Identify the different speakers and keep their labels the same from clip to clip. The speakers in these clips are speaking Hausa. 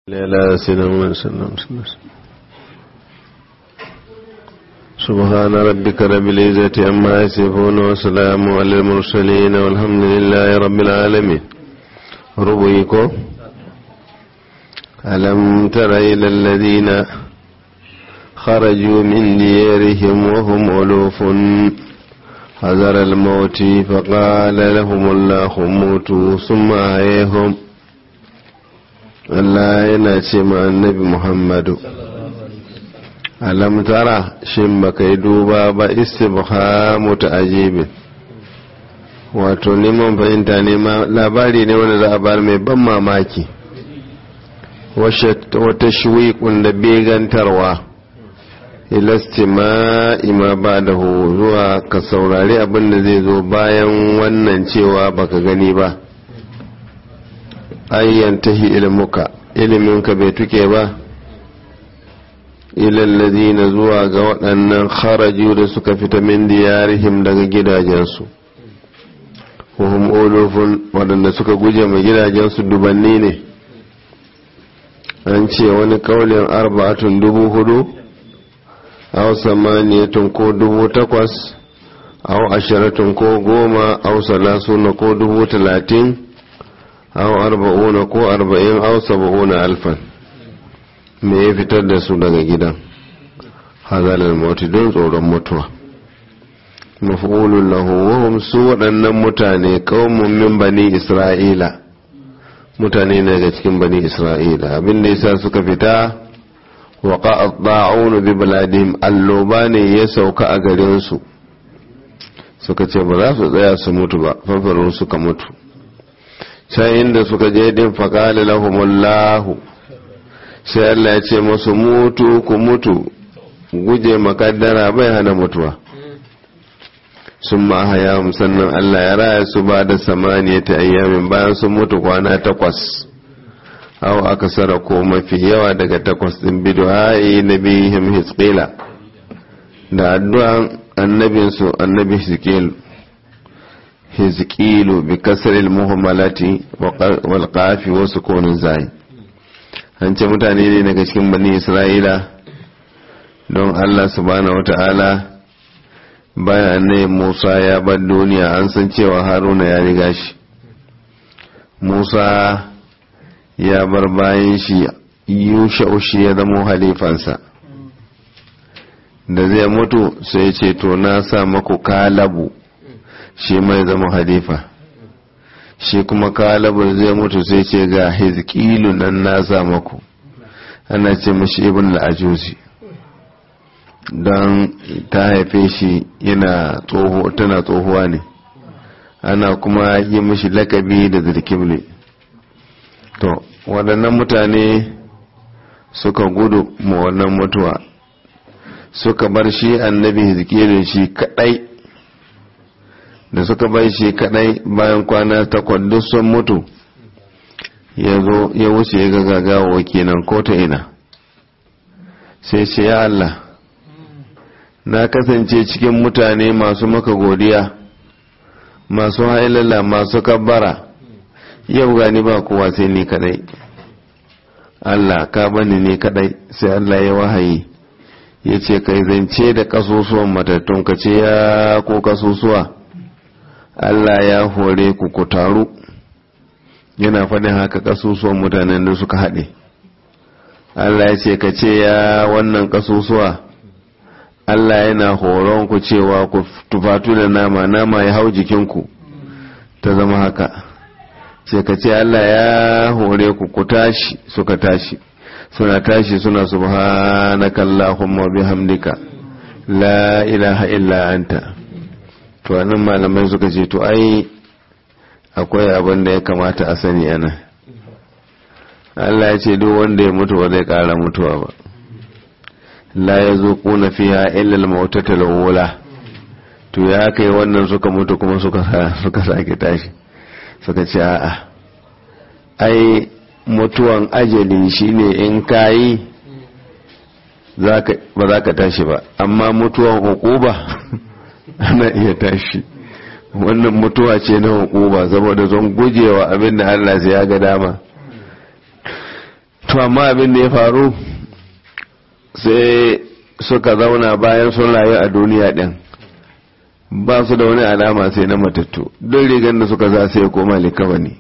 Speaker 1: لا سيدنا محمد صلى الله عليه وسلم سبحان ربك رب العزة عما يصفون وسلام على المرسلين والحمد لله رب العالمين ربيكم ألم تر إلى الذين خرجوا من ديارهم وهم ألوف حذر الموت فقال لهم الله موتوا ثم أحييهم Allah yana ce ma annabi Muhammadu alam tara shin baka yi duba ba istibhamu ta'jibin wato neman fahimta ne ma labari ne wanda za a bar mai ban mamaki wata shuwiƙun da begantarwa ilastima ima ba da zuwa ka saurari abin da zai zo bayan wannan cewa baka gani ba ayyantahi ilmuka iliminka bai tuke ba na zuwa ga waɗannan kharaju da suka fita min diyarihim daga gidajensu wahum olufun waɗanda suka guje ma gidajensu dubanni ne an ce wani kaulin arba'atun dubu hudu aw samaniyatun ko dubu takwas aw ashiratun ko goma aw salasuna ko dubu talatin aw arba'una ko arba'in aw saba'una alfan me ya fitar da su daga gidan hazalar mauti don tsoron mutuwa mafulun lahu wahum su waɗannan mutane kawun min bani isra'ila mutane ne daga cikin bani isra'ila abinda yasa suka fita wa qa'at bi baladihim alloba ne ya sauka a garin su suka ce ba za su tsaya su mutu ba fanfarin suka mutu sai inda suka je din faƙali lahumullahu sai Allah ya ce masu mutu ku mutu guje makaddara bai hana mutuwa sun ma haya sannan Allah ya raya su ba da samaniya ta ayyamin bayan sun mutu kwana takwas aw aka sara ko mafi yawa daga takwas din bidu'ai nabihim hisqila da addu'an annabinsu annabi hisqilu hizkilu bi kasaril muhammalati wal qafi wa sukunin zai an ce mutane ne daga cikin bani isra'ila don Allah subhanahu wata'ala bayan annabi Musa ya bar duniya an san cewa Haruna ya riga shi Musa ya bar bayan shi Yusha'u shi ya zama halifansa da zai mutu sai ce to na sa maku kalabu shi mai zama halifa shi kuma kalabar zai mutu sai ce ga hizkilu nan nasa maku ana ce mashi ibn al'ajuzi don ta haife shi yana tsoho tana tsohuwa ne ana kuma yi mashi lakabi da zirkibli to waɗannan mutane suka gudu ma wannan mutuwa suka bar shi annabi hizkilun shi kadai da suka bai shi kadai bayan kwana takwas duk sun mutu ya zo ya wuce ya ga gagawa kenan ko ta ina sai ce ya Allah na kasance cikin mutane masu maka godiya masu hailala masu kabbara yau gani ba kowa sai ni kadai Allah ka bani ni kadai sai Allah ya wahayi ya ce kai zance da kasusuwan matattun ka ce ya ko kasusuwa Allah ya hore ku ku taru yana faɗin haka kasusuwan mutanen da suka haɗe Allah ya ce ka ce ya wannan kasusuwa Allah yana horon ku cewa ku tufatu da nama nama ya hau jikinku ta zama haka ce ka ce Allah ya hore ku ku tashi suka tashi suna tashi suna subhanaka Allahumma bihamdika la ilaha illa anta to nan malamai suka ce to ai akwai abin da ya kamata a sani ana Allah ya ce duk wanda ya mutu ba zai kara mutuwa ba la ya zo kuna fiya illal mautata lawula to ya kai wannan suka mutu kuma suka suka sake tashi suka ce a'a ai mutuwan ajali shine in kayi ba za ka tashi ba amma mutuwan hukuba ana iya tashi wannan mutuwa ce na hukuma saboda zon gujewa abin da Allah sai ya ga dama to amma abin da ya faru sai suka zauna bayan sun rayu a duniya din ba su da wani alama sai na matattu don rigar da suka za sai koma likawa ne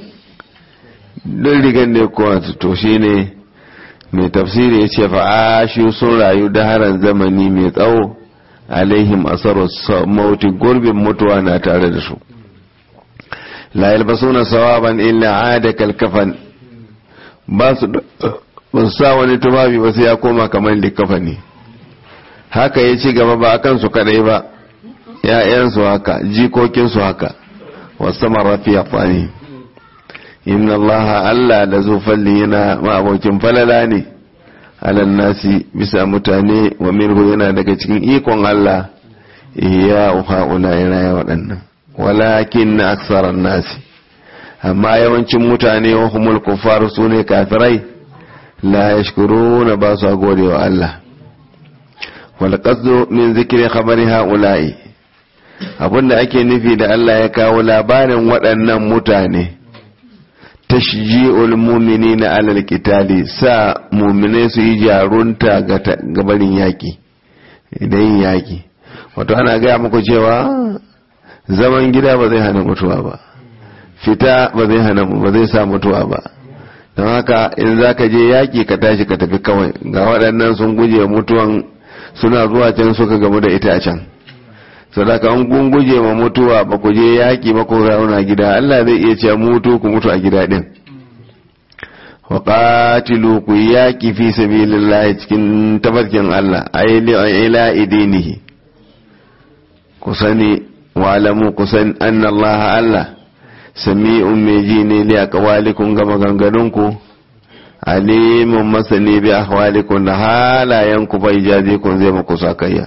Speaker 1: don rigar da ya koma to shi ne mai tafsiri ya ce fa'ashi sun rayu da haran zamani mai tsawo alaihim asarar mauti gurbin mutuwa na tare da su la yalbasuna sawaban illa ada kalkafan ba su sa wani tufafi ba sai ya koma kamar likafani haka ya ci gaba ba akan su kadai ba ‘ya'yansu haka jikokinsu haka wasu marafi a fani inna Allah Allah da zufalli yana ma'abokin falala ne alan nasi bisa mutane wa minhu yana daga cikin ikon Allah iya ha'ula yana ya waɗannan walakin na aksarar nasi amma yawancin mutane wa humul kuffar su ne kafirai la yashkuruna ba su gode wa Allah wal qasdu min zikri khabari ha'ula'i abinda ake nufi da Allah ya kawo labarin waɗannan mutane tashji'ul mu'minina alal qitali sa mu'minai su yi jarunta ga gabarin yaki idan yin yaki wato ana gaya muku cewa zaman gida ba zai hana mutuwa ba fita ba zai hana ba zai sa mutuwa ba don haka in za ka je yaki ka tashi ka tafi kawai ga waɗannan sun guje mutuwan suna zuwa can suka gamu da ita a can sadaka an kun guje ma mutuwa ba ku je yaƙi ba ku rauna gida Allah zai iya cewa mutu ku mutu a gida din wa qatilu ku yaƙi fi sabilillah cikin tabarkin Allah ay li ila idinihi ku sani wa alamu ku san anna Allah Allah sami'un mai ji ne li aqwalikum ga maganganunku alimun masani bi ahwalikum da halayenku bai jaje kun zai muku sakayya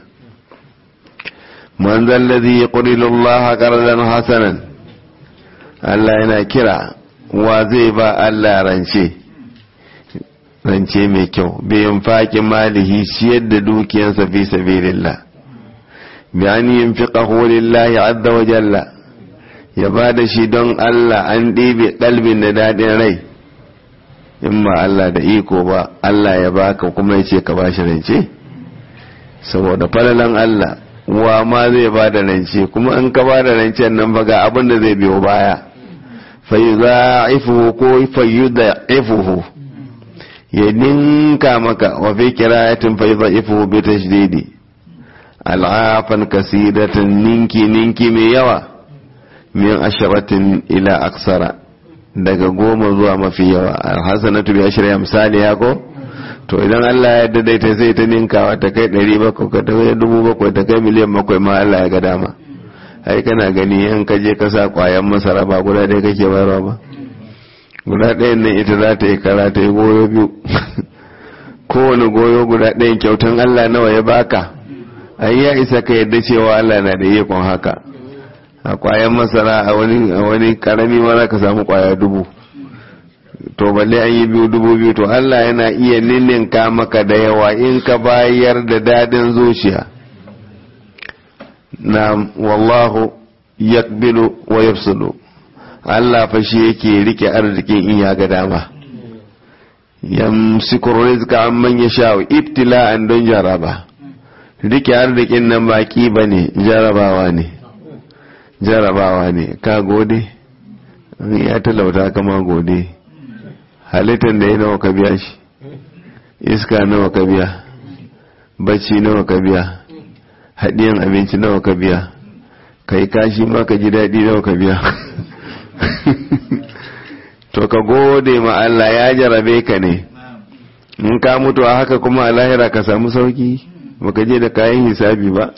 Speaker 1: man zallazi ya Allah qardan hasanan Allah yana kira wa zai ba Allah rance rance mai kyau bayan faƙi malihi ciyar da dukiyarsa fi sabilillah bi an yunfiqahu lillahi azza wa jalla ya ba da shi don Allah an ɗebe ɗalbin da daɗin rai in ba Allah da iko ba Allah ya baka kuma ya ce ka ba shi rance saboda falalan Allah wa ma zai ba da rance kuma in ka ba da rancen nan ba ga abin da zai biyo baya fayyuza'ifuhu ko fayyuza'ifuhu ya ninka maka wa fi kirayatin fayyuza'ifuhu bi tashdidi al'afan kasidatan ninki ninki mai yawa min asharatin ila aksara daga goma zuwa mafi yawa alhassanatu bi ashriya misali ya ko to idan Allah ya daidaita sai ta ninkawa ta kai ɗari bakwai ka ta kai dubu bakwai ta kai miliyan bakwai ma Allah ya ga dama ai kana gani in ka je ka sa kwayan masara ba guda ɗaya kake bayarwa ba guda ɗayan nan ita za ta yi kara ta yi goyo biyu kowane goyo guda ɗayan kyautan Allah nawa ya baka ai ya isa ka yadda cewa Allah na da ikon haka a kwayan masara a wani karami ma ka samu kwaya dubu to balle an yi biyu dubu biyu to Allah yana iya ninninka maka da yawa in ka bayar da dadin zuciya na wallahu yakbilu wa yafsulu Allah fa shi yake rike arzikin in ya ga dama yamsiku rizqa amman yasha ibtila'an don jaraba rike arzikin nan baki bane jarabawa ne jarabawa ne ka gode ya talauta kama gode halittar da ya nawa ka biya shi iska nawa ka biya bacci nawa ka biya haɗiyan abinci nawa ka biya kai kashi ma ka ji daɗi nawa ka biya to ka gode ma Allah ya jarabe ka ne in ka mutu a haka kuma a lahira ka samu sauki baka je da kayan hisabi ba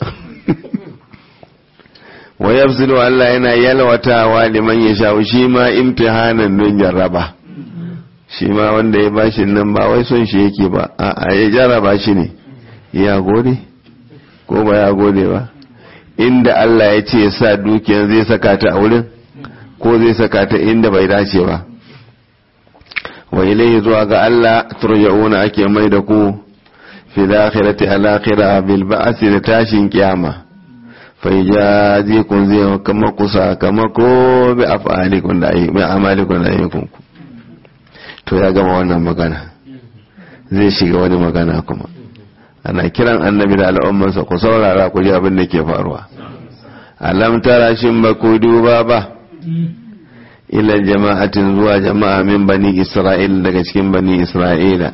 Speaker 1: wa yafsilu Allah yana yalwatawa liman ya sha shi ma imtihanan don jarraba shi ma wanda ya bashi nan ba wai son shi yake ba a ya jarraba shi ne ya gode ko ba ya gode ba inda Allah ya ce sa dukiyar zai saka ta a wurin ko zai saka ta inda bai dace ba wa ilayhi zuwa ga Allah turja'una ake mai da ku fi akhirati al-akhirah bil ba'si da tashin kiyama faijazi kun zai kama ku sakamako bi af'alikun da bi amalikun da ayyukunku to ya gama wannan magana zai shiga wani magana kuma ana kiran annabi da al'ummansa ku saurara ku ji abin da ke faruwa alam tara shin ba ku duba ba ila jama'atin zuwa jama'a min bani isra'ila daga cikin bani isra'ila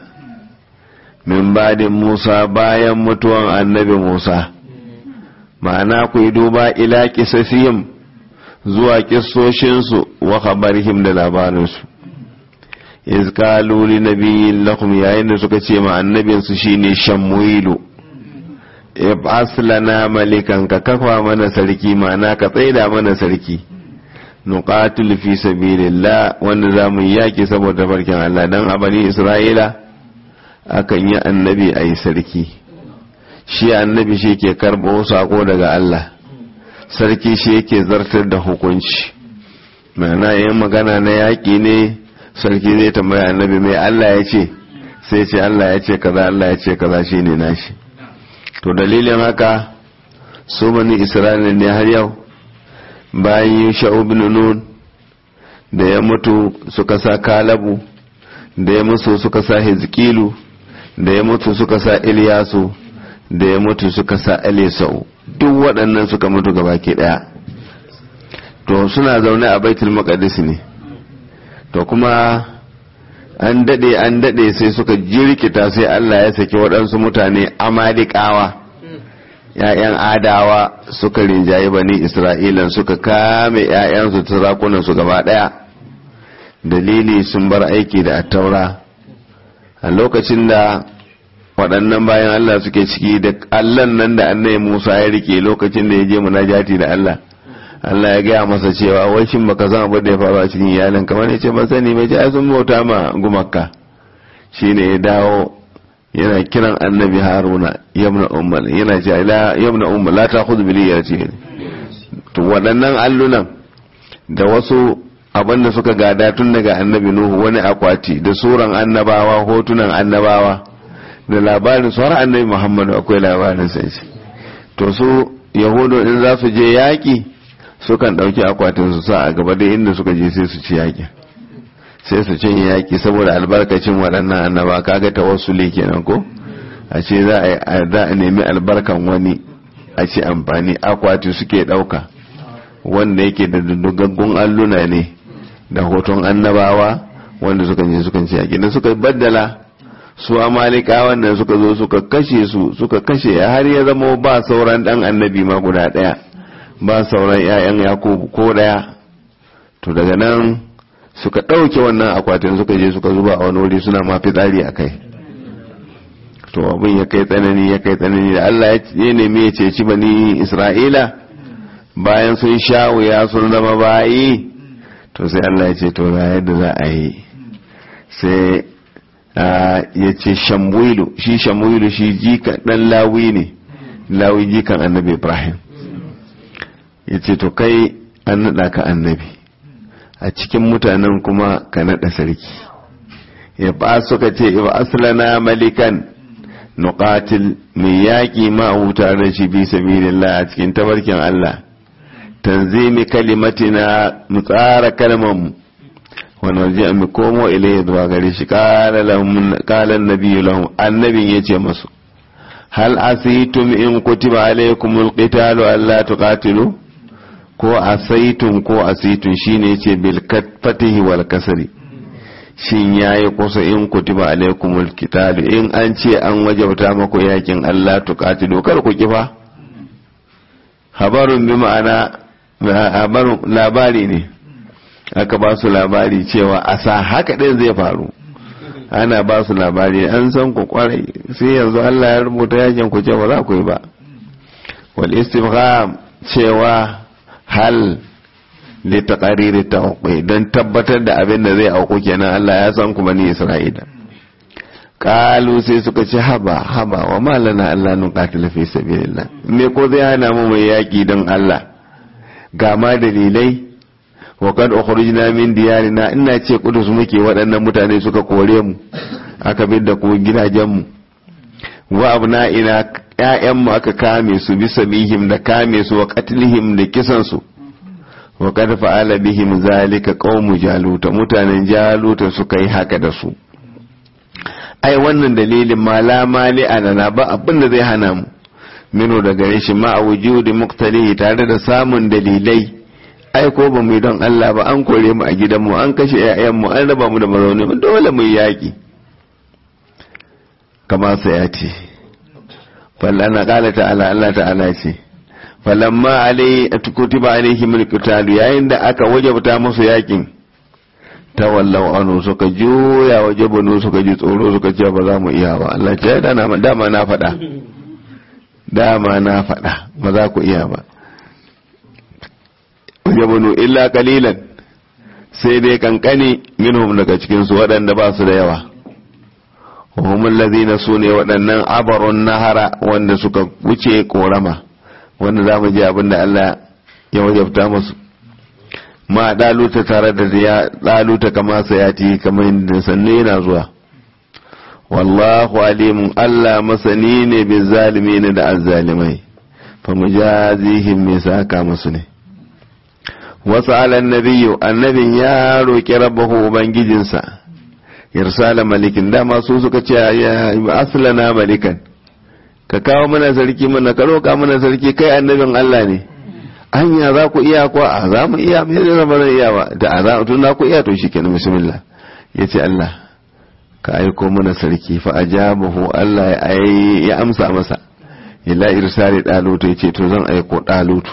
Speaker 1: min badin musa bayan mutuwan annabi musa ma'ana ku yi duba ila kisasiyim zuwa kissoshinsu wa khabarihim da labarinsu iz qalu li nabiyyin lakum yayin da suka ce ma annabinsu shine shamwilu ib'as lana malikan ka kafa mana sarki ma'ana ka tsaida mana sarki nuqatil fi sabilillah wanda zamu yaki saboda barkin Allah dan a bani Isra'ila akan yi annabi ayi sarki shi annabi shi ke karbo sako daga Allah sarki shi yake zartar da hukunci ma'ana yin magana na yaƙi ne sarki zai tambaya annabi mai Allah ya ce sai ce Allah ya ce kaza Allah ya ce kaza shi ne nashi to dalilin haka su bani isra'ila ne har yau bayan yi sha'u bin nun da ya mutu suka sa kalabu da ya mutu suka sa hezkilu da ya mutu suka sa iliyasu da ya mutu suka sa elisau duk waɗannan suka mutu gaba ke ɗaya to suna zaune a baitul maqdis ne to kuma an daɗe an daɗe sai suka jirkita sai Allah ya saki waɗansu mutane amalikawa ‘ya'yan adawa suka rinjaye bani isra'ilan suka kame ‘ya'yansu su gaba ɗaya dalili sun bar aiki da attaura a lokacin da waɗannan bayan Allah suke ciki da allan nan da annai Musa ya rike lokacin da ya je munajati da Allah Allah ya gaya masa cewa wai shin baka san abin da ya faru a cikin iyalin kamar ya ce ban sani mai ce ai sun bauta ma gumakka shine ya dawo yana kiran annabi Haruna yabna ummal yana ce la yabna ummal la ta'khudh bi liyati to waɗannan allunan da wasu abin da suka gada tun daga annabi Nuhu wani akwati da suran annabawa hotunan annabawa da labarin su har annabi muhammadu akwai labarin sai shi to su yahudu in za su je yaƙi sukan ɗauki akwatin su sa a gaba da inda suka je sai su ci yaƙi sai su cinye yaƙi saboda albarkacin waɗannan annaba kaga tawassuli kenan ko a ce za a nemi albarkan wani a ce amfani akwati suke ɗauka wanda yake da dugaggun alluna ne da hoton annabawa wanda suka je sukan ci yaƙi da suka baddala su amalika wannan suka zo suka kashe su suka kashe har ya zama ba sauran dan annabi ma guda daya ba sauran ƴaƴan yakubu ko daya to daga nan suka ɗauke wannan akwatin suka je suka zuba a wani wuri suna ma fitsari a kai to abin ya kai tsanani ya kai tsanani da Allah ya nemi ya ceci bani Isra'ila bayan sun sha wuya sun zama bayi to sai Allah ya ce to ga yadda za a yi sai ya ce shamwilu shi shamwilu shi jika dan lawi ne lawi jikan annabi ibrahim ya ce to kai an naɗa ka annabi a cikin mutanen kuma ka naɗa sarki ya ba suka ce iba aslana malikan nuqatil mai yaƙi ma huta da shi bi sabilillah a cikin tabarkin Allah tanzimi kalimatina mu tsara kalmar mu ونرجع مكومو إليه دوا غريش قال لهم قال النبي لهم النبي يجي مسو هل أسيتم إن كتب عليكم القتال ألا تقاتلوا ko asaitum ko asitun shine yace bil fatihi wal kasri shin yayi kusa in kutiba alaikumul qital in an ce an wajabta maku yakin Allah tuqatilu kar ku kifa habarun bi ma'ana habarun labari ne aka ba su labari cewa a sa haka ɗin zai faru ana ba su labari an san ku kwarai sai yanzu Allah ya rubuta yakin ku cewa za ku yi ba wal istifham cewa hal li taqariri tawqi dan tabbatar da abin da zai auku kenan Allah ya san ku bani Isra'ila kalu sai suka ce haba haba wa malana Allah nuqatila fi sabilillah me ko zai hana mu mai yaki don Allah ga ma dalilai wa kad ukhrijna min diyarina ina ce kudus muke waɗannan mutane suka kore mu aka bi da ku gidajen mu wa abna'ina ƴaƴan mu aka kame su bisa bihim da kame su wa qatlihim da kisan su wa kad fa'ala bihim zalika qaumu jaluta mutanen jaluta suka yi haka da su ai wannan dalilin ma la mali alana ba abin da zai hana mu minu da gare shi ma a wujudi muqtalihi tare da samun dalilai ai ko ba mu yi don Allah ba an kore mu a gidanmu an kashe ƴaƴanmu an raba mu da mazauni mu dole mu yi yaƙi kama sayati fallana qala ta'ala Allah ta'ala ce falamma alai kutiba alaihi mulkitalu yayin da aka wajabta musu yakin tawallau anu suka juya waje banu suka ji tsoro suka ce ba za mu iya ba Allah ce dama na faɗa dama na faɗa ba za ku iya ba waje banu illa kalilan sai dai kankani minhum daga cikinsu waɗanda ba su da yawa humul ladina su ne waɗannan abarun nahara wanda suka wuce korama wanda za mu ji abin da Allah ya wajabta musu ma daluta tare da ya daluta kama sayati kamar yadda sanne yana zuwa wallahu alimun Allah masani ne bi zalimin da azzalimai fa mujazihim me saka musu ne wasu alan nabiyyu annabin ya roƙi rabbahu ubangijinsa irsala malikin dama su suka ce ya aslana malikan ka kawo mana sarki mana ka roƙa mana sarki kai annabin Allah ne hanya za ku iya ko a za mu iya me zai zama zan iya ba da a za tun na ku iya to shikenan bismillah yace Allah ka aiko mana sarki fa ajabahu Allah ya amsa masa ila irsali dalutu yace to zan aiko dalutu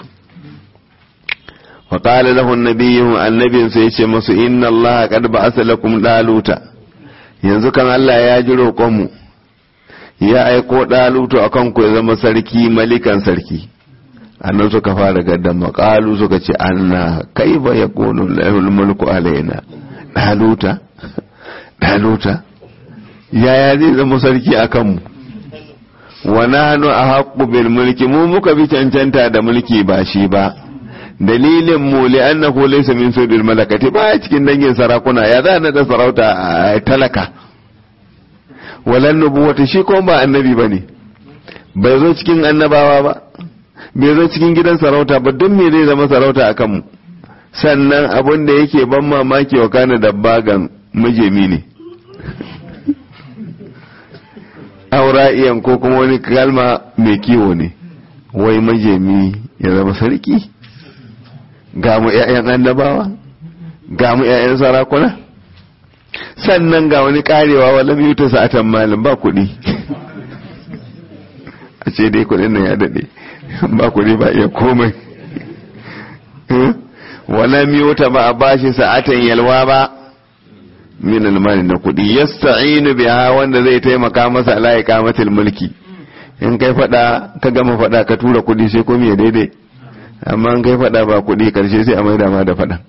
Speaker 1: wa qala lahu an-nabiyyu annabin sai yace musu inna Allah qad ba'atha lakum daluta yanzu kan Allah ya ji roƙon mu ya aiko dalutu akan ku ya zama sarki malikan sarki annan suka fara gaddan makalu suka ce anna kai ba ya konu lahul mulku alaina daluta daluta yaya zai zama sarki a kanmu wa nahnu ahaqqu bil mulki mu muka bi cancanta da mulki ba shi ba dalilin mu li annahu laysa min sudil malakati ba cikin dangin sarakuna ya za na da sarauta talaka walan nubuwata shi ko ba annabi bane bai zo cikin annabawa ba bai zo cikin gidan sarauta ba don me zai zama sarauta a kanmu sannan abin da yake ban mamaki wa kana da bagan majemi ne aura'iyan ko kuma wani kalma mai kiwo ne wai majemi ya zama sarki ga mu 'ya'yan annabawa ga mu 'ya'yan sarakuna sannan ga wani karewa wala biyu ta sa'atan malin ba kuɗi a ce dai kuɗin nan ya daɗe ba kuɗi ba iya komai wala miyota ba a bashi sa'atan yalwa ba min almani na kuɗi yasta'inu biha wanda zai taimaka masa ala iqamatil mulki in kai fada ka gama fada ka tura kuɗi sai komai ya daidai amma in kai fada ba kuɗi karshe sai a maida ma da fada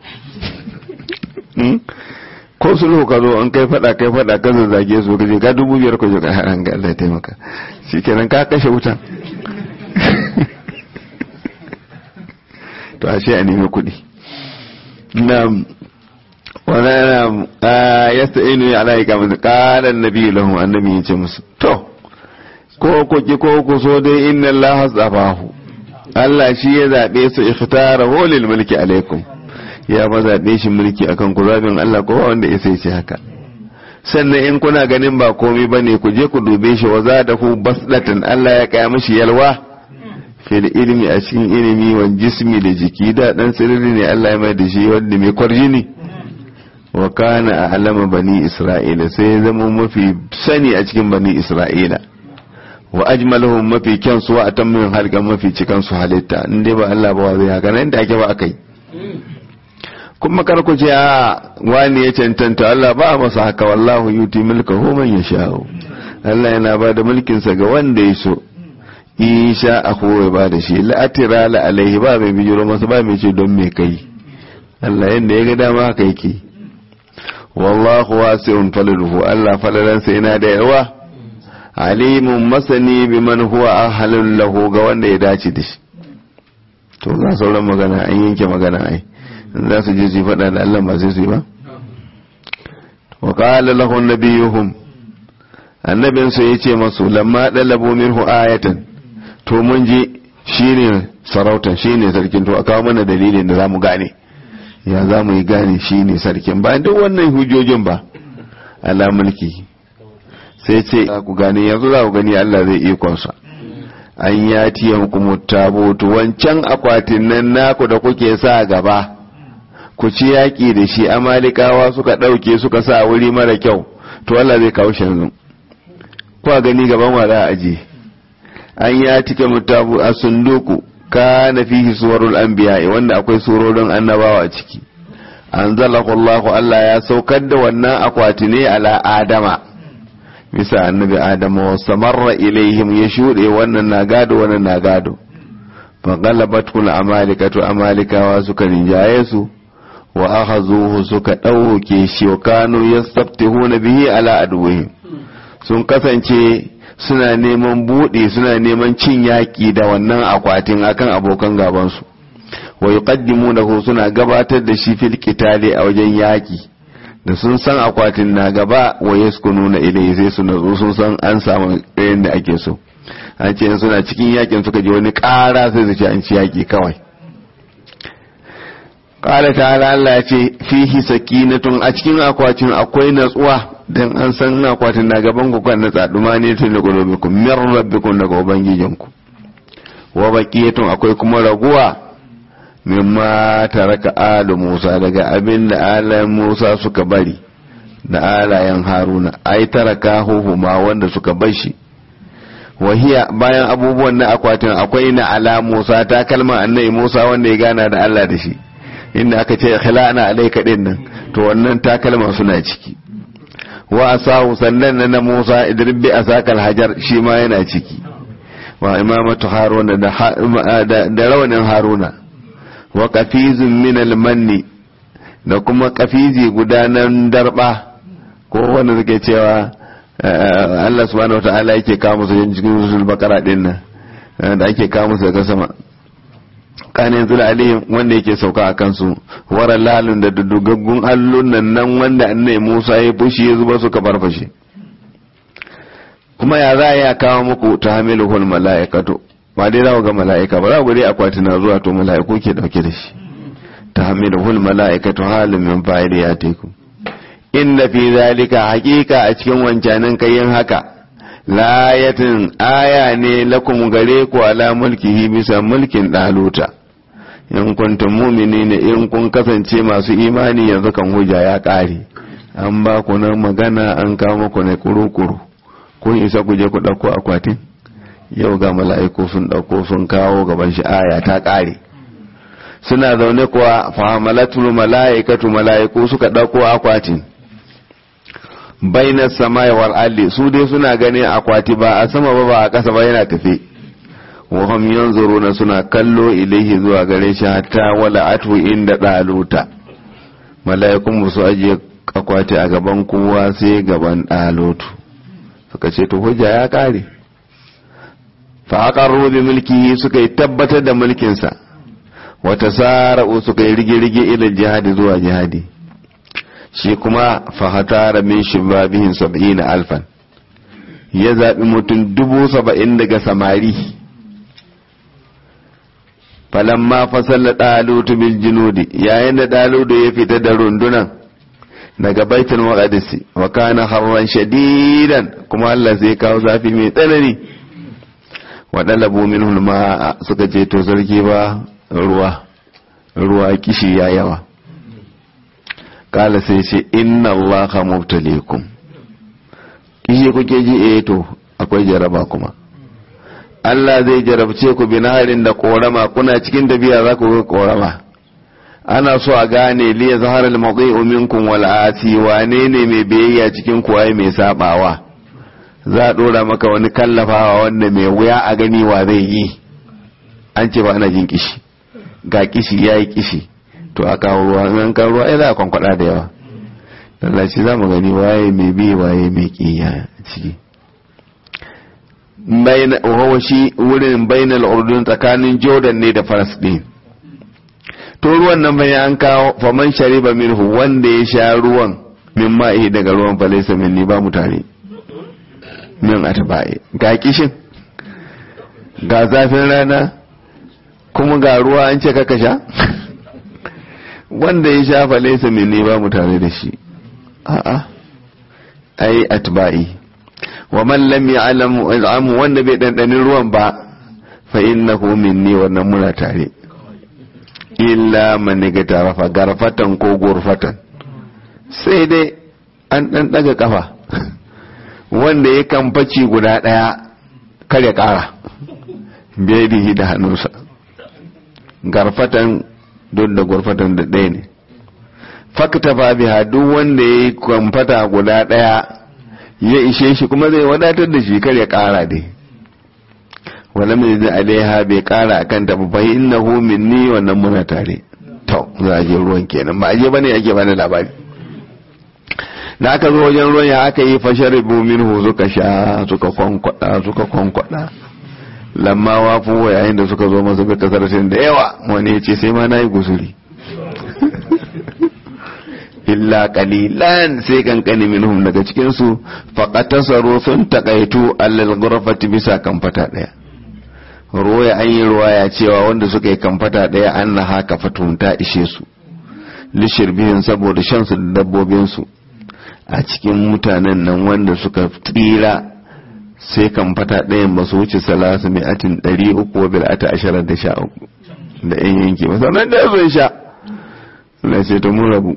Speaker 1: ko sulhu ka zo an kai fada kai fada ka zazzage su kaje ka dubu biyar ko ka haran ga Allah ya taimaka shikenan ka kashe wutan to ashe a nemi kuɗi na wani ya sta'inu ya ala ika musu ƙalan nabi lahum annabi ya ce musu to ko ku ki ko ku so dai inna Allah zabahu Allah shi ya zaɓe su ikhtara holil mulki alaikum ya ma zaɓe shi mulki akan ku zaɓin Allah ko wanda ya sai ce haka sannan in kuna ganin ba komai bane ku je ku dube shi wa zadahu basdatan Allah ya kaya mishi yalwa fil ilmi a cikin ilimi wa jismi da jiki da dan sirri ne Allah ya mai da shi wanda mai kwarjini wa kana a'lama bani isra'ila sai ya zama mafi sani a cikin bani isra'ila wa ajmaluhum mafi kyan su wa atammin halkan mafi cikan su halitta in dai ba Allah ba zai haka nan da ake ba akai kuma kar ku ce a wani ya cancanta Allah ba masa haka wallahu yuti mulkahu man yasha'u Allah yana ba da mulkinsa ga wanda ya so isha a kowai ba da shi la'atira la alaihi ba mai bijiro masa ba mai ce don me kai Allah yadda ya ga dama haka yake wallahu wasi'un falaluhu Allah falalansa yana da yawa alimun masani bi man huwa ahalun lahu ga wanda ya dace da shi to za sauran magana an yanke magana ai za su je su faɗa da Allah ba sai su yi ba wa qala lahu nabiyuhum annabinsu ya ce masu lamma ɗalabo minhu ayatan to mun ji shine sarautan shine sarkin to a kawo mana dalilin da zamu gane ya za mu yi gane shine sarkin bayan duk wannan hujjojin ba ala mulki sai ce ku gani yanzu za ku gani Allah zai ikonsa an ya tiyan kuma tabutu wancan akwatin nan naku da kuke sa gaba ku ci yaƙi da shi amalikawa suka ɗauke suka sa wuri mara kyau to Allah zai kawo shi yanzu kuwa gani gaban wa za a aje an ya tike mutabu a sunduku ka na fihi suwarul anbiya wanda akwai surorin annabawa a ciki anzalahu Allah Allah ya saukar da wannan akwati ne ala adama bisa annabi adama wa samarra ilaihim ya shuɗe wannan na gado wannan na gado fa galabat kul amalikatu amalikawa suka rinjaye su wa akhazuhu suka ɗauke shi wa kanu yastaftihuna bihi ala aduwwihim sun kasance suna neman buɗe suna neman cin yaƙi da wannan akwatin akan abokan gabansu wa yuqaddimunahu suna gabatar da shi fil qitali a wajen yaƙi da sun san akwatin na gaba wa yaskununa ilayhi sai su nazo sun san an samu irin da ake so an ce suna cikin yakin suka ji wani ƙara sai su ce an ci yaƙi kawai ƙala ta'ala Allah ya ce fihi sakinatun a cikin akwatin akwai natsuwa dan an san akwatin na gaban ku kan natsa duma ne tun da golobikum min rabbikum daga ubangijinku wa baqiyatun akwai kuma raguwa mimma taraka alu Musa daga abin da alayen Musa suka bari da alayen Haruna ai taraka ma wanda suka bar shi wahiya bayan abubuwan na akwatin akwai na ala Musa ta kalma annabi Musa wanda ya gana da Allah da shi inda aka ce khila'na alayka din nan to wannan takalma suna ciki wa asahu sannan na Musa idrib bi asakal hajar shi ma yana ciki wa imamatu haruna da da rawanin haruna wa kafizun min almanni da kuma kafizi gudanan darba ko wanda suke cewa Allah subhanahu wataala yake kawo musu cikin rusul bakara din nan da ake kawo musu daga sama kana yanzu alayhim wanda yake sauka a kansu wara lalun da dudugaggun allunan nan wanda annai Musa ya fushi ya zuba suka farfashe kuma ya za ya kawo muku ta hamiluhul mala'ikatu ba dai za ga mala'ika ba za ku dai akwati na zuwa to mala'iku ke dauke da shi ta hamiluhul mala'ikatu halin min fa'ili ya teku inda fi zalika hakika a cikin wancanin kayan haka layatin aya ne lakum gare ku ala mulkihi bisa mulkin daluta in kuntum mu'minina in kun kasance masu imani yanzu kan hujja ya kare an ba ku nan magana an kawo muku ne kuru-kuru kun isa ku je ku dauko akwatin yau ga mala'iku sun dauko sun kawo gaban shi aya ta kare suna zaune kuwa fahamalatul mala'ikatu mala'iku suka dauko akwatin bainar samai wal alli su dai suna ganin akwati ba a sama ba ba a ƙasa ba yana tafe wahum yanzuruna suna kallo ilaihi zuwa gare shi hatta wala atu inda daluta mala'ikun ba su ajiye akwati a gaban kowa sai gaban dalutu suka ce to hujja ya kare fa aqarru bi mulkihi suka yi tabbatar da mulkinsa wata sara'u suka yi rige-rige ila jihadi zuwa jihadi shi kuma fahatara min shibabihin saba'in alfan ya zaɓi mutum dubu saba'in daga samari falamma fasalla ɗalutu bil junudi yayin da ɗalutu ya fita da rundunan daga baitul maqdisi wa kana harran shadidan kuma Allah zai kawo zafi mai tsanani wa dalabu minhu ma suka ce to sarki ba ruwa ruwa kishi ya yawa kala sai ce inna allaha mubtalikum kishi kuke ji eh to akwai jaraba kuma Allah zai jarabce ku binaharin da korama kuna cikin tafiya za ku ga korama ana so a gane liya zahar al-mudhi'u minkum wal ati wane ne mai biyayya cikin ku ai mai sabawa za a dora maka wani kallafawa wanda mai wuya a gani wa zai yi an ce ba ana jin kishi ga kishi yayi kishi to a kawo ruwa in an kawo ruwa ai za a kwankwada da yawa lallaci za mu gani waye mai bi waye mai kiya ciki bayan wawa shi wurin bainal urdun tsakanin jordan ne da falasɗin to ruwan nan bayan an kawo faman shariba minhu wanda ya sha ruwan min ma'i daga ruwan falaisa minni ba mutane min atba'i ga kishin ga zafin rana kuma ga ruwa an ce kaka sha wanda ya shafa laisa minni ba mutane da shi a'a ai atba'i wa man lam ya'lam wanda bai dandanin ruwan ba fa innahu minni wannan muna tare illa man ga tarafa garfatan ko gurfatan sai dai an dan daga kafa wanda ya kamfaci guda daya kar ya kara biyadihi da hannunsa garfatan don da gurfatan da ɗaya ne fakta fa biha duk wanda ya yi kwamfata guda ɗaya ya ishe shi kuma zai wadatar da shi kar ya kara dai wala mai zai alaiha bai kara a kan tafi fa innahu minni wannan muna tare to za a je ruwan kenan ba a je bane ake bani labari da aka zo wajen ruwan ya aka yi fasharibu minhu suka sha suka kwankwada suka kwankwada lamma wafu yayin da suka zo masa bi kasar da yawa wani ya ce sai ma na yi gusuri illa qalilan sai kankani minhum daga cikin su faqatasaru sun takaitu allal ghurfati bisa kamfata daya ruwaya an yi ruwaya cewa wanda suka yi kamfata daya an na haka fatunta ishe su lishirbihin saboda shan su da dabbobin su a cikin mutanen nan wanda suka tsira sai kamfata ɗayan ba su wuce salasu mai atin ɗari uku wa bil'ata ashirar da sha uku da yan yanki ba sannan da sun sha na ce ta mun rabu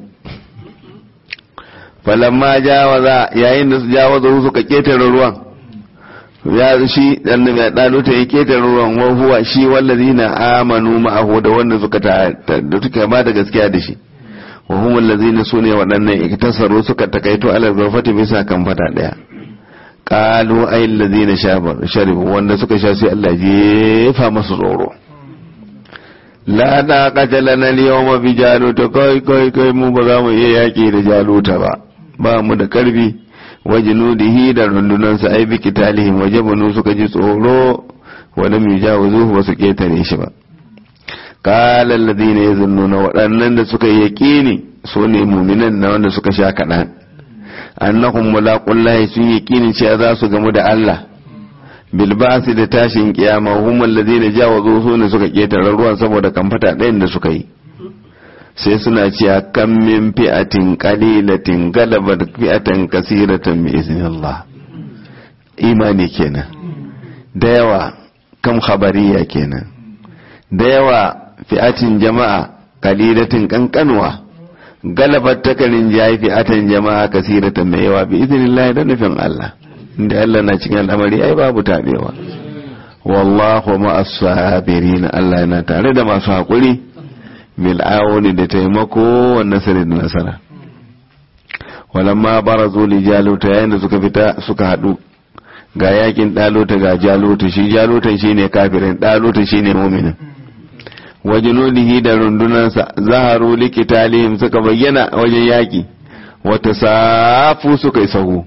Speaker 1: falamma jawaza yayin da su jawaza su suka ketare ruwan ya shi dan ya dalo ta ya ketare ruwan wa huwa shi wallazina amanu ma'ahu da wanda suka ta da suka ba da gaskiya da shi wa hum allazina sune waɗannan iktasaru suka takaito ala zafati bisa kan fata daya qalu ay allazina sharibu wanda suka sha sai Allah jefa masu tsoro la da qatalana al-yawma bi jaluta kai kai kai mu ba za mu iya yaki da jaluta ba ba mu da karfi wa junudihi da rundunansa ai bi kitalihim wa jabanu suka ji tsoro wa lam yujawizuhu ba su ketare shi ba qala alladhina yazunnuna waɗannan da suka yi yaqini su ne mu'minan na wanda suka sha kaɗan annahum mulaqullahi sun yaqini cewa za su gamu da Allah bilbasi da tashin kiyama hum alladhina jawazu su ne suka ketare ruwan saboda kamfata ɗayan da suka yi sai suna cewa kan min fi'atin qalilatin galabat fi'atan kasiratan bi iznillah imani kenan da yawa kam khabariya kenan da yawa fi'atin jama'a qalilatin kankanwa galabat takarin jayi fi'atan jama'a kasiratan mai yawa bi iznillah da nufin Allah inda Allah na cikin al'amari ai babu tabewa wallahu ma'as sabirin Allah yana tare da masu hakuri bil awuni da taimako wa nasari da nasara walamma barazu li jaluta yayin da suka fita suka hadu ga yakin daluta ga jaluta shi jalutan shine kafirin daluta shine mu'minin wajinudihi da rundunansa zaharu likitalihim suka bayyana wajen yaki wata safu suka yi sahu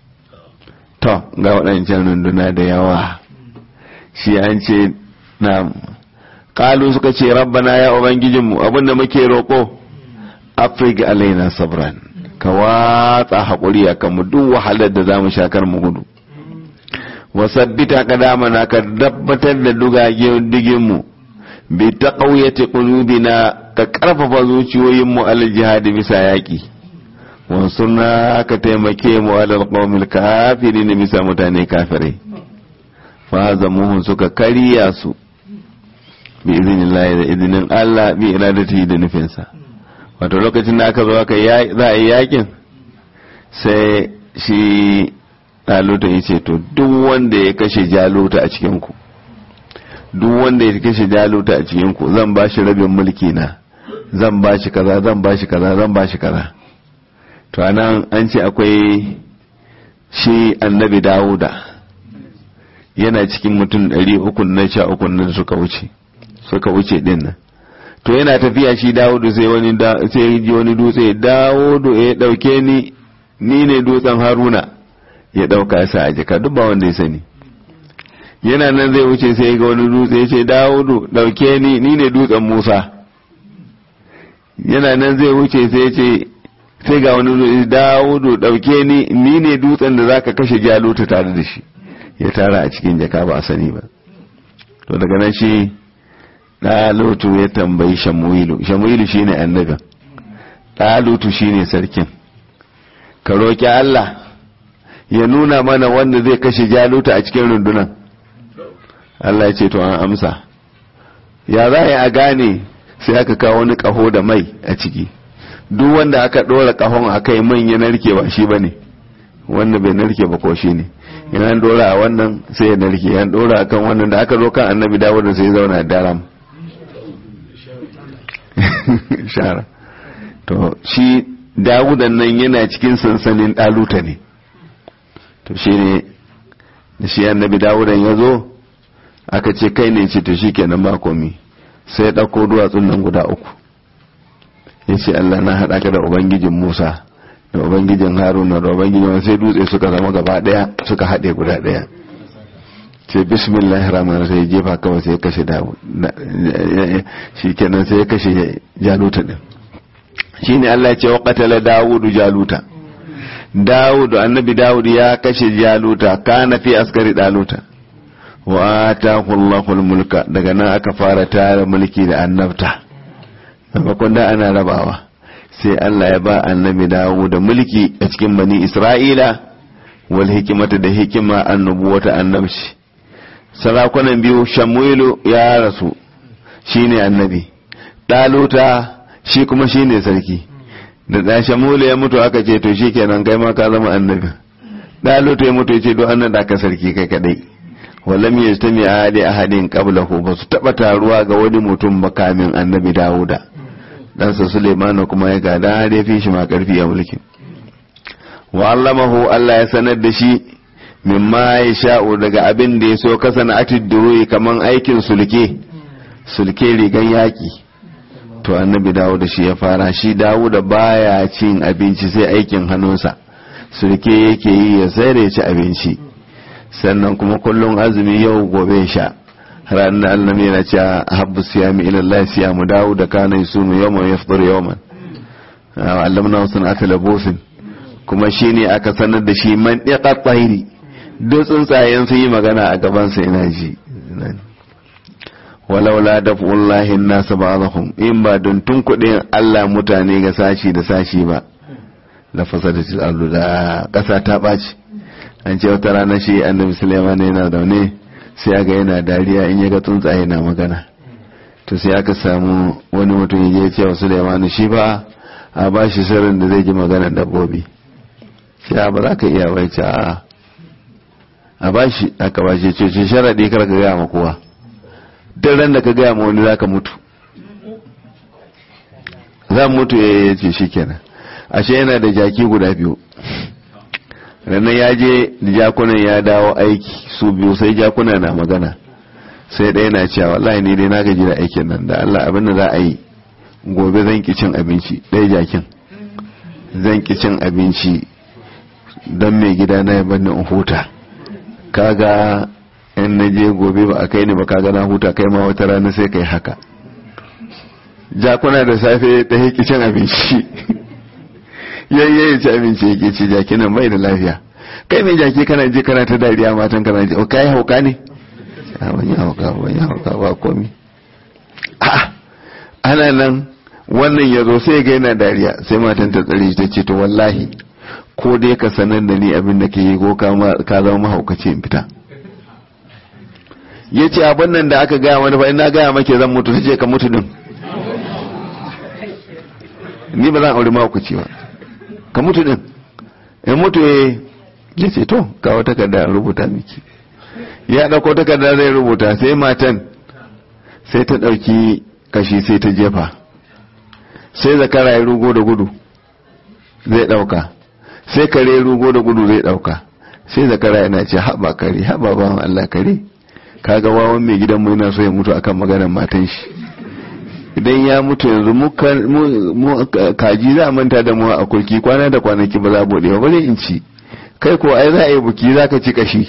Speaker 1: to ga waɗancan runduna da yawa shi an ce na kalu suka ce rabbana ya ubangijinmu abinda muke roƙo afirka alaina sabran ka watsa haƙuri a kanmu duk wahalar da za mu shakar mu gudu wasabbita ka damana ka dabbatar da dugagenmu bi ta ƙauyace ƙulubina ka ƙarfafa zuciyoyinmu alal jihadi bisa yaƙi wansurna ka taimake mu alal qawmil kafirin bisa mutane kafirai fa zamuhun suka kariya su bi iznillahi da izinin Allah bi iradati da nufinsa wato lokacin da aka zo aka za a yi yakin sai shi daluta ya ce to duk wanda ya kashe jaluta a cikin ku duk wanda ya kashe jaluta a cikin ku zan ba shi rabin mulki na zan ba shi kaza zan ba shi kaza zan ba shi kaza to anan an ce akwai shi annabi dawuda yana cikin mutum ɗari uku na sha uku nan suka wuce suka wuce din nan to yana tafiya shi dawudu sai wani sai ji wani dutse dawudu ya dauke ni ni ne dutsen haruna ya dauka sa a jika duk ba wanda ya sani yana nan zai wuce sai ga wani dutse ya ce dawudu dauke ni ni ne dutsen musa yana nan zai wuce sai ya ce sai ga wani dutse dawudu dauke ni ni ne dutsen da zaka kashe jaluta tare da shi ya tara a cikin jaka ba a sani ba to daga nan shi ɗalutu ya tambayi shamuilu shamuilu shine annabin ɗalutu shine sarkin ka roƙi Allah ya nuna mana wanda zai kashe jaluta a cikin rundunan Allah ya ce to an amsa ya za a gane sai aka kawo wani kaho da mai a ciki duk wanda aka ɗora kahon a kai man ya narke ba shi ba ne wanda bai narke ba ko shi ne yana dora a wannan sai ya narke yan dora a kan wannan da aka zo kan annabi dawud sai ya zauna daram shara to shi dawudan nan yana cikin sansanin ɗaluta ne to shi ne da shi annabi dawudan ya zo aka ce kai ne ce to shi kenan ba komi sai ya ɗauko duwatsun nan guda uku ya ce allah na haɗa ka da ubangijin musa da ubangijin haruna da ubangijin sai dutse suka zama gaba ɗaya suka haɗe guda ɗaya ce bismillah rahman sai jefa kawai sai ya kashe dawud shi kenan sai ya kashe jaluta din shi ne allah ce wa qatala dawudu jaluta dawudu annabi dawud ya kashe jaluta kana fi askari daluta wa atahu allahul mulka daga nan aka fara tara mulki da annabta maimakon da ana rabawa sai allah ya ba annabi dawud mulki a cikin bani isra'ila wal hikimata da hikima annubuwata annabci sarakunan biyu shamuilu ya rasu shine annabi daluta shi kuma shine sarki da da shamuilu ya mutu aka ce to shikenan kai ma ka zama annabi daluta ya mutu ya ce do annan da ka sarki kai kadai wallam yastami ahadi ahadin qablahu ba su taba taruwa ga wani mutum ba kamin annabi dawuda ɗansa suleimanu kuma ya gada har ya fi shi ma karfi a mulkin wa allamahu Allah ya sanar da shi mimma ya sha'u daga abin da ya so kasa na atid duruyi kaman aikin sulke sulke rigan yaki to annabi dawo da shi ya fara shi dawo da baya cin abinci sai aikin hannunsa sulke yake yi ya sai da ya ci abinci sannan kuma kullum azumi yau gobe sha ranar da annabi yana cewa habbu siyami ila Allah siyamu dawo da kana yusunu yawman yafdur yawman allamna sunata labusin kuma shine aka sanar da shi man diqa tsairi duk tsuntsayen sun yi magana a gabansa ina ji walaula da fullahi nasu ba'dahum in ba don tunkuɗin Allah mutane ga sashi da sashi ba la fasadatil ardu da ƙasa ta ɓaci an ce wata rana shi annabi Sulaiman yana zaune sai ga yana dariya in ya ga tsuntsaye na magana to sai aka samu wani mutum ya ce wa Sulaiman shi ba a ba shi sirrin da zai ji magana dabbobi sai ba za ka iya bai ce a'a a bashi aka bashi ce ce sharaɗi kar ka gaya ma kowa duk ran da ka gaya ma wani zaka mutu za mutu ya ce shi kenan ashe yana da jaki guda biyu ranar ya je da jakunan ya dawo aiki su biyu sai jakuna na magana sai ɗaya na cewa wallahi ni dai na gaji da aikin nan da Allah abin da za a yi gobe zan ki cin abinci ɗaya jakin zan ki cin abinci don mai gida na ya bani in huta kaga in na je gobe ba a kai ni ba kaga na huta kai ma wata rana sai kai haka jakuna da safe ta haiki cin abinci yayye ya ci abinci yake ci jaki nan bai da lafiya kai mai jaki kana je kana ta dariya matan kana je kai hauka ne a wani hauka wani hauka ba komi a ana nan wannan ya zo sai ga yana dariya sai matan ta tsare ta ce to wallahi ko dai ka sanar da ni abin da ke yi ko ka zama mahaukaci in fita ya ce abin nan da aka gaya wani fa ina gaya make zan mutu sai ce ka mutu din ni ba zan aure mahaukaci ba ka mutu din in mutu ya ce to kawo takarda rubuta miki ya ɗauko takarda zai rubuta sai matan sai ta ɗauki kashi sai ta jefa sai zakara ya rugo da gudu zai ɗauka sai kare rugo da gudu zai dauka sai zakara yana ce haɓa kare haɓa bawan Allah kare kaga wawan mai gidanmu yana so ya mutu akan maganar matan shi idan ya mutu yanzu mu kaji za a manta da mu a kulki kwana da kwanaki ba za a bude ba bari in ci kai ko ai za a yi buki za ka ci kashi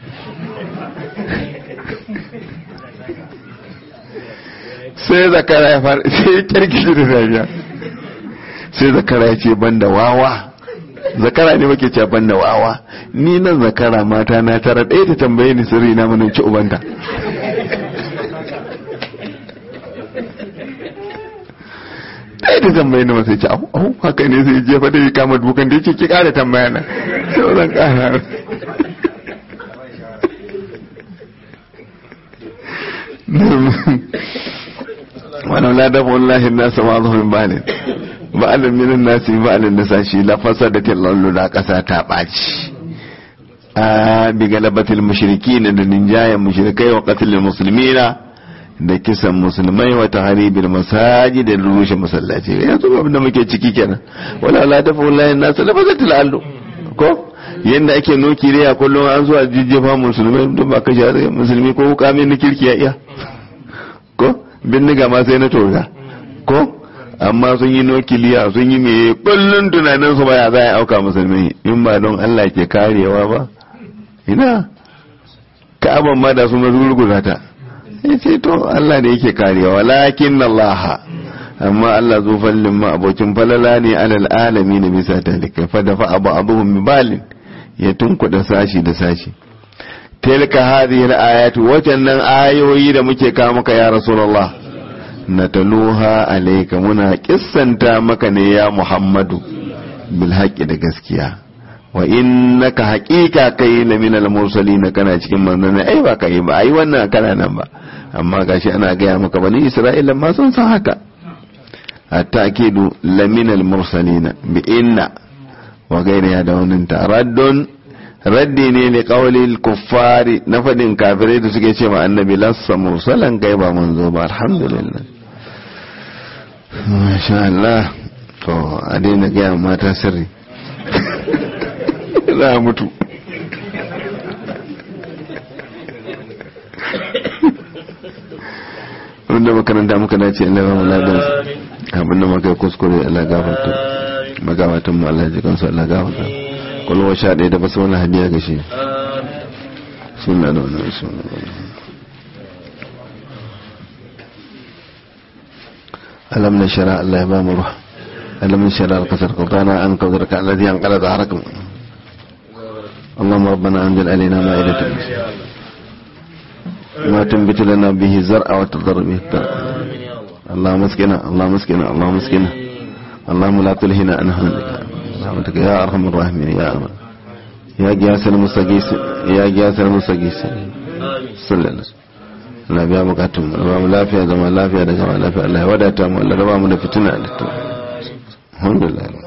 Speaker 1: sai zakara ya fara sai ya kyarkishi da dariya sai zakara ya ce banda wawa zakara ne muke ce ban da wawa ni nan zakara mata na tara ɗaya ta tambaye ni sirri na mana ci ubanta ɗaya ta tambaye ni masu ce au haka ne sai jefa da kama dukan da yake ki ƙara tambaya na zan kara wannan la dafa wallahi nasa ma zuwa min balin ba'alin minin nasi ba'alin nasa shi la fasada tillallu da kasa ta ɓaci a bi galabatil mushriki da ninjayen mushrikai wa qatlil muslimina da kisan musulmai wa tahribil masajid da rushe masallaci yanzu abin da muke ciki kenan wala la dafa wallahi nasa la fasatil allu ko yanda ake noki da kullum an zuwa jijjefa musulmai duk ba kashe musulmi ko hukamin na kirki ya iya ko bindiga ma sai na toga ko amma sun yi nukiliya sun yi meye kullum tunanin su baya za a auka musulmi in ba don Allah ke karewa ba ina ka'aban ma da su na zurguza ta ya ce to Allah ne yake karewa lakin Allah amma Allah zo fallin ma abokin falala ne alal alami na bisa talika fa da fa abu abuhum balin ya tunkuda sashi da sashi tilka hadhihi al-ayatu wajannan ayoyi da muke kawo maka ya rasulullah nataluha alayka muna kissanta maka ne ya muhammadu bil haqqi da gaskiya wa innaka haqiqa kai la min al-mursalin kana cikin manzanni ai ba kai ba ai wannan kana nan ba amma gashi ana gaya maka bani isra'ila ma sun san haka at-takidu la min al-mursalin bi inna wa gairiya da wannan taraddun raddi ne li qawlil kuffari na fadin kafirai da suke ce ma annabi lassa mursalan kai ba manzo ba alhamdulillah masha Allah to a daina gaya mata sirri za a mutu wanda makaranta muka dace Allah ba mu ladan abin da muka kuskure Allah gafarta magabatan mu Allah ji kansu Allah gafarta kwalwa sha ɗaya da basu wani hadiya ga shi suna da wani suna alam na shara Allah ya ba mu ruwa alam na shara kasar kautana an kawar ka alladhi an kala da harakum اللهم ربنا انزل علينا مائدة ما تنبت لنا به زرع وتضر به الترع اللهم اسقنا اللهم اسقنا اللهم اسقنا اللهم لا تلهنا عن حمدك رحمتك يا ارحم الراحمين يا أرحم يا جاس المستغيث يا جاس المستغيث صلى الله عليه وسلم na biya bukatun mu ba mu lafiya zama lafiya da zama lafiya Allah ya wadata mu Allah ya ba mu da fitina da to alhamdulillah